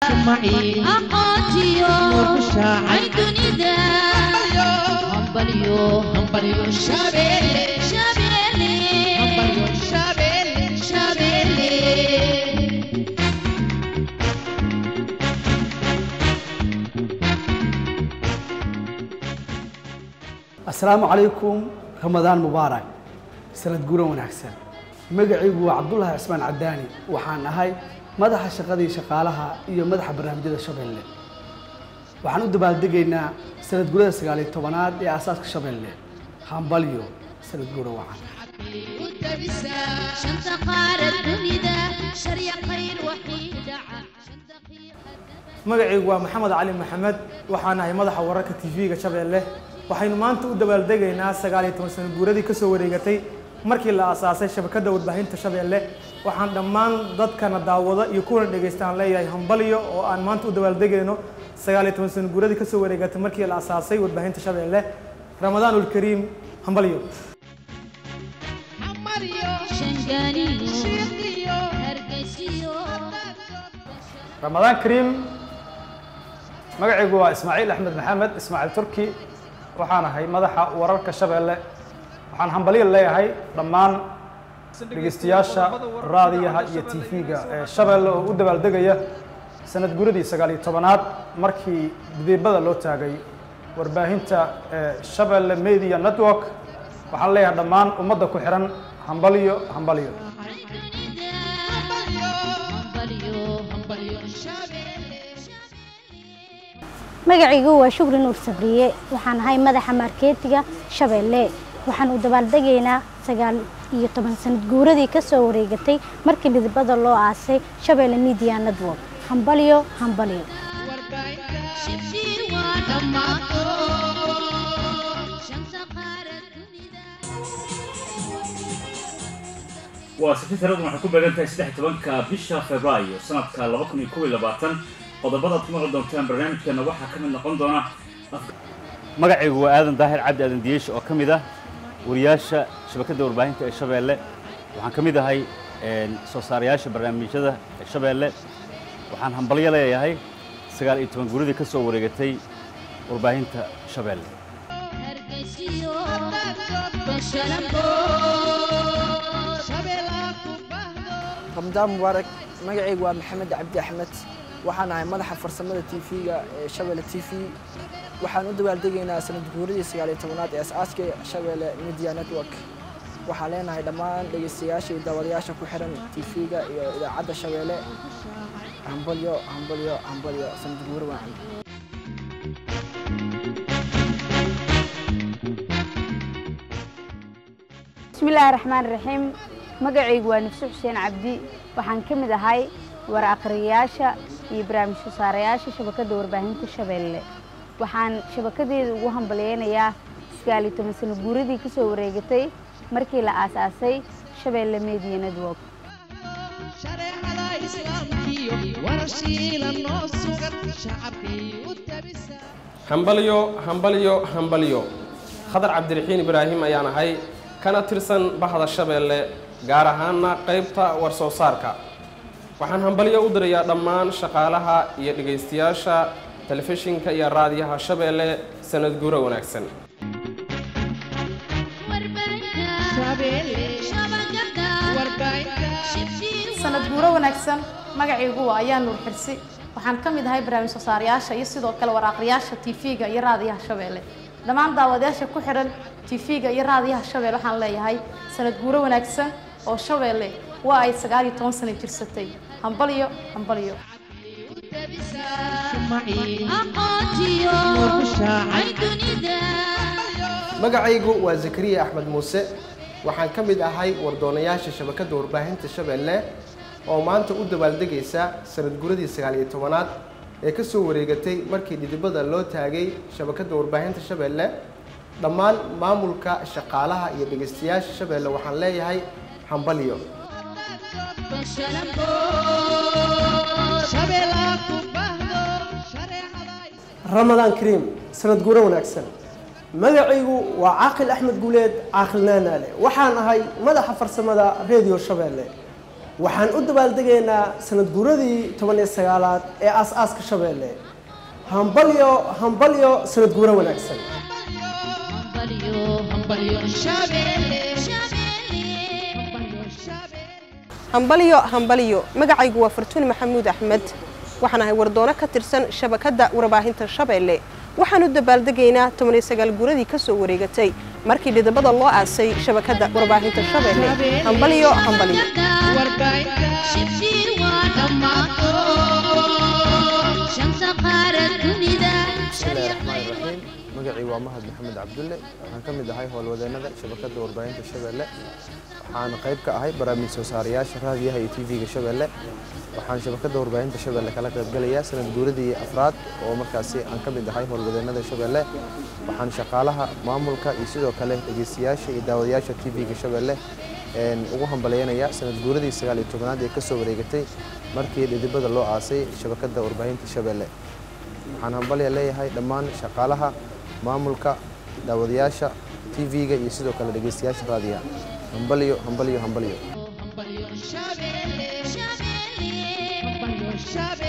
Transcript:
معي aqoontiyo نور الشاعر ay dunida hambalyo همبريو شابيلي shabeelle همبريو شابيلي shabeelle asalaamu calaykum ramadaan mubaarak sanad guuran wanaagsan magacaygu waa cabdulaahi cismaan cadaani waxaan ahay madaxa shaqadii shaqaalaha iyo madaxa barnaamijyada shabeelle waxaan u dabaaldegaynaa sanad guurada sagaaliyo tobanaad ee aasaaska shabeelle hambalyo sanad guura wacan shanta qaarad dunida sharya khayr waxii dhaca shanta qiyaada magacaygu waa maxamed cali maxamed waxaan ahay madaxa wararka tv-ga shabeelle waxaynu maanta u dabaaldegaynaa sagaal iyo toban sano guuradii kasoo wareegatay markii la aasaasay shabakadda warbaahinta shabeelle waxaan dhammaan dadkana daawada iyo kuwana dhegaysta aan leeyahay hambalyo oo aan maanta u dabaaldegayno sagaal iyo toban sano guuradii kasoo wareegatay markii la aasaasay warbaahinta shabeelle ramadaanulkariim hambalyo shangaaniyo hargeysiyo ramadaan kariim magacaygu waa ismaaciil axmed maxamed ismaaciil turki waxaan ahay madaxa wararka shabeelle waxaan hambalyo leeyahay dhammaan dhegeystayaasha raadiyaha iyo tv-ga ee shabeelle oo u dabaaldegaya sanad guradii sagaal iyo tobanaad markii didiibada loo taagay warbaahinta ee shabeelle media network waxaan leeyahay dhammaan ummadda ku xihan hambalyo hambalyo magacaygu waa shukri nuur sabriye waxaan ahay madaxa markeetiga shabeelle waxaan u dabaaldegaynaa sagaal iyo toban sanad guuradii ka soo wareegatay markii midibada loo aasay shabeelle media network hambalyo hambalyo shibshii waa dhammaato shanta qaarad dunida waa sabti tiradan waxay ku beegan tahay saddex iyo tobanka bisha februaayo sanadka laba kun iyo kow iyo labaatan qodobada aad ku maqli doontaan barnaamijkeena waxaa ka mid noqon doona magacaygu waa aadan daahir cabdi aadan diyeesh oo ka mid ah wariyaasha shabakadda warbaahinta ee shabeelle waxaan ka mid ahay soo saarayaasha barnaamijyada ee shabeelle waxaan hambalyo leeyahay sagaal iyo toban guuradii ka soo wareegatay warbaahinta shabeelle hargeysiyo bashalambo ramadaan mubaarak magacaygu waa maxamed cabdi axmed waxaan ahay madaxa farsamada tv-ga ee shabeelle t v waxaan u dabaaldegaynaa sanad guuradii sagaal iyo tobanaad ee as-aaska shabeelle media network waxaan leenahay dhammaan dhegeystayaasha iyo daawadayaasha ku xiran tv-ga iyo idaacadda shabeelle hambalyo hambalyo hambalyo sanad guuro waacan bismillaahi raxmaan raxiim magacaygu waa nifso xuseen cabdi waxaan ka mid ahay war akhriyayaasha iyo barnaamij soo saarayaasha shabakadda warbaahinta shabeelle waxaan shabakadeeda ugu hambalyeynayaa sagaal iyo toban sano guuradii ka soo wareegatay markii la aasaasay shabeelle media network shareecada islaamkiyo warashiila noo sugan shacabkii u tabisa hambalyo hambalyo hambalyo khadar cabdiraxiin ibraahim ayaan ahay kana tirsan bahda shabeelle gaar ahaana qaybta war soo saarka waxaan hambalyo u dirayaa dhammaan shaqaalaha iyo dhegaystayaasha telefishinka iyo raadiyaha shabeelle sanad guuro wanaagsan sanad guuro wanaagsan magacaygu waa ayaa nuur xirsi waxaan ka mid ahay barnaamij soo saarayaasha iyo sidoo kale war akhriyaasha tv-ga iyo raadiyaha shabeelle dhammaan daawadayaasha ku xidhan tv-ga iyo raadiyaha shabeelle waxaan leeyahay sanad guuro wanaagsan oo shabeelle waa ay sagaal iyo toban sano jirsatay hambalyo hambalyo aqoontiyo ay dunida magacaygu waa zakariya axmed muuse waxaan ka mid ahay wardoonayaasha shabakadda warbaahinta shabeelle oo maanta u dabaaldegaysa sanad guradii sagaal iyo tobanaad ee ka soo wareegatay markii dhidibada loo taagay shabakadda warbaahinta shabeelle dhammaan maamulka shaqaalaha iyo dhegaystayaasha shabeelle waxaan leeyahay hambalyo bashalambo ramadaan kariim sanad guuro wanaagsan magacaygu waa caaqil axmed guuleed caaqil naanaale waxaan ahay madaxa farsamada redio shabeelle waxaan u dabaaldegaynaa sanad guuradii toban iyo sagaalaad ee aas-aaska shabeelle hambalyo hambalyo sanad guuro wanaagsan hambalyo hambalyo magacaygu waa fartuuni maxamuud axmed waxaan ahay wardoono ka tirsan shabakadda warbaahinta shabeelle waxaan u dabaaldegaynaa tobaniyo sagaal guuradii ka soo wareegatay markii dhidabada loo aasay shabakadda warbaahinta shabeelle hambalyo hambalyo bismillahi raxmaani raxiim magacii waa mahad maxamed cabdulle waxaan ka mid ahay howlwadeennada shabakadda warbaahinta shabeelle waxaan qayb ka ahay barnaamij soo saarayaasha raadiyaha iyo tv-ga shabeelle waxaan shabakadda warbaahinta shabeelle kala qaybgalayaa sanad guuradii afraad oo markaasi aan ka mid ahay howlwadeennada shabeelle waxaan shaqaalaha maamulka iyo sidoo kale dhegeystayaasha iyo daawadayaasha tv-ga shabeelle ugu hambaleynayaa sanad guuradii sagaal iyo tobanaad ee kasoo wareegatay markii dhidibada loo aasay shabakadda warbaahinta shabeelle waxaan hambalya leeyahay dhammaan shaqaalaha maamulka daawadayaasha tv-ga iyo sidoo kale dhegeystayaasha raadiyaha hambalyo hambalyo hambalyo Shabelle, Shabelle, Shabelle,